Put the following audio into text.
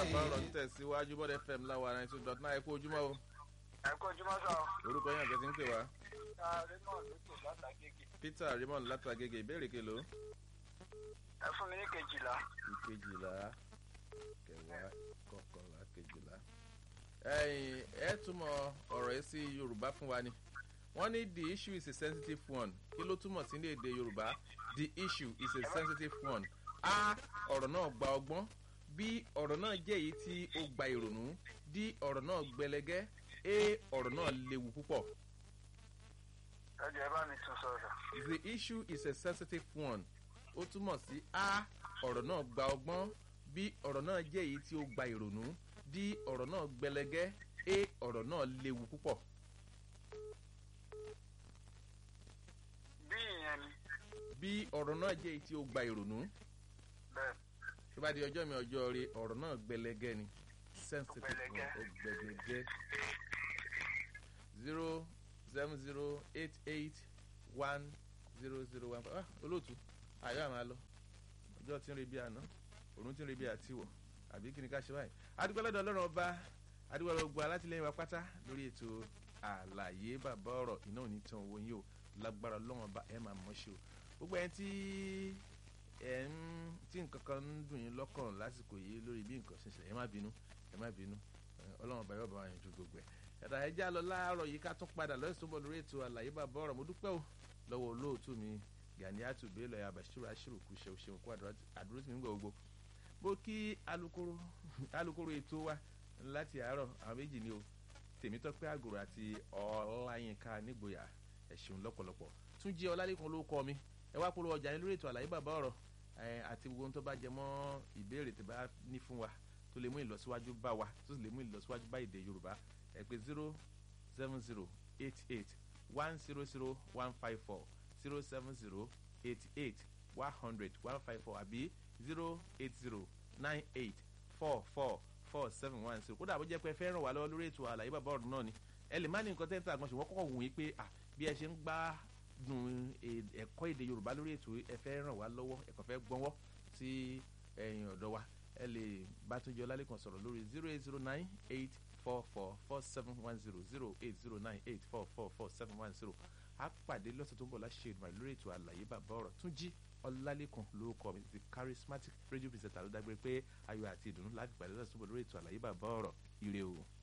bàbá ọ̀rọ̀ ń tẹ̀síwájú bọ́dẹ fm láwa ninety two dot nine ẹ kú ojúmọ́ o ẹ kó ojúmọ́ sọ. orúkọ yín àgbẹ̀ tí ń pè wá ta raymond lókè látàgége. peter raymond látàgègè ìbéèrè kelo ẹ fún mi ní kejìlá. ìkejìlá kẹwàá kọkànlá kejìlá. ẹ̀yin ẹ túmọ̀ ọ̀rọ̀ yìí sí yorùbá fún wa ni wọ́n ní the issue is a sensitive one kí ló túmọ̀ sí ní èdè yorùbá the issue is a sensitive one a ọ̀rọ̀ náà gba ọgbọ́n b ọ̀rọ̀ náà jẹ́ èyí tí ó gba ìrònú d ọ̀rọ̀ náà gbẹlẹgẹ́ a ọ̀rọ̀ náà léwu púpọ̀. ẹ jẹ́ bá mi tún sọ̀rọ̀. the issue is a sensitive one ó túmọ̀ sí a ọ̀rọ̀ náà gba ọgbọ́n b ọ̀rọ̀ náà jẹ́ èyí tí ó gba ìrònú d ọ̀rọ̀ náà gbẹlẹgẹ́ a ọ̀rọ̀ náà léwu púpọ̀. bí ìyẹn ni b ọ̀rọ̀ náà jẹ́ èyí tí ó gba ìrònú bẹ́ẹ̀ tó bá di ọjọ́ mi ọjọ́ rí ọ̀rọ̀ náà gbẹlẹgẹ́ ni sensitive one Gbẹlẹgẹ́. ó gbẹlẹgẹ́ zero seven zero eight eight one zero zero one five ah olóòtú àyọ̀ àmà lọ ọjọ́ tí ń re bí àná òrùn tí ń re bí àtiwọ̀ àbí kí ni ká ṣe báyìí adúgbò lọ́dọ̀ ọlọ́run ọba adúgbò lọ́dọ̀ gbogbo alátìlẹyìn wa pátá lórí ètò àlàyé bàbá ọ̀rọ̀ iná òní tán owó yín o lágbára ọlọ́run ọba ẹ̀ máa mọ̀ ṣe o gbogbo ẹni tí ẹ̀ ń tí nǹkan kan ń dùn yín lọ́kàn lásìkò yìí lórí bí nǹkan ṣe ṣe ẹ má bínú ẹ má bínú ẹ, ọlọ́run ọba yóò bá wa yanjú gbogbo ẹ̀ ẹ̀dá ẹja lọ láàárọ̀ yìí ká tún padà lọ́sùn tó bọ̀ lórí ètò àlàyé bàbá ọ̀rọ̀ mo dúpẹ́ o lọ́wọ́ olóòtú mi Ganiatu Bello ẹ̀ Abashiru Ashiru kù ṣe òṣèlú kú àdúró sí mi gbogbo bó kí alukoro alukoro ètò wa láti àárọ̀ àwọn méjì ni o Tèmítọ́pẹ́ Àgùrò àti Ọláyínká Nígboyà ẹ ṣeun lọ́pọ̀lọpọ̀ tún jẹ́ Ọlálékan ló kọ́ mi ẹ wá polówó ọjà yín lórí ètò àlàyé bàbá ọ̀rọ̀ ẹ, àti gbogbo ohun tó bá jẹ mọ́ ìbéèrè tó bá ní fún wa tó lè mú ìlọsíwájú bá wa tó sì lè mú ìlọsíwájú bá èdè Yorùbá ẹ pè zero seven zero eight eight one zero zero one five four zero seven zero eight eight one hundred one five four àbí zero eight zero nine eight four four four seven one zero kódà bó jẹ́ pé ẹ fẹ́ ràn wá lọ́wọ́ lórí ètò àlàyé bàbá ọ̀run náà ni ẹ lè má ní nǹkan tẹ́ńtà àgbọ̀n ṣùgbọ́n kọ́kọ́ wù yín pé à bí ẹ ṣe ń gbá dùn è- ẹ̀kọ́ èdè Yorùbá lórí ètò ẹ fẹ́ ràn wá lọ́wọ́ ẹ̀kọ́ fẹ́ gbọ́nwọ́ sí ẹ̀yìn ọ̀dọ́ wa ẹ lè bá Túnjí Ọlálékan sọ̀rọ̀ lórí zero eight zero nine eight four four four seven one zero zero eight zero nine eight four four four seven one zero a pàdé lọ́sẹ̀ tó ń bọ̀ láṣẹ ìdùnnú lórí ètò àlàyé bàbá ọ̀rọ̀ Túnjí Ọlálékan ló kọ mi the charismatic radio presenter ló dágbére pé ayọ̀ àti ìdùnnú láti pàdé lọ́sẹ̀ tó ń bọ̀ lórí ètò àlàyé bàbá ọ̀rọ̀ ire o.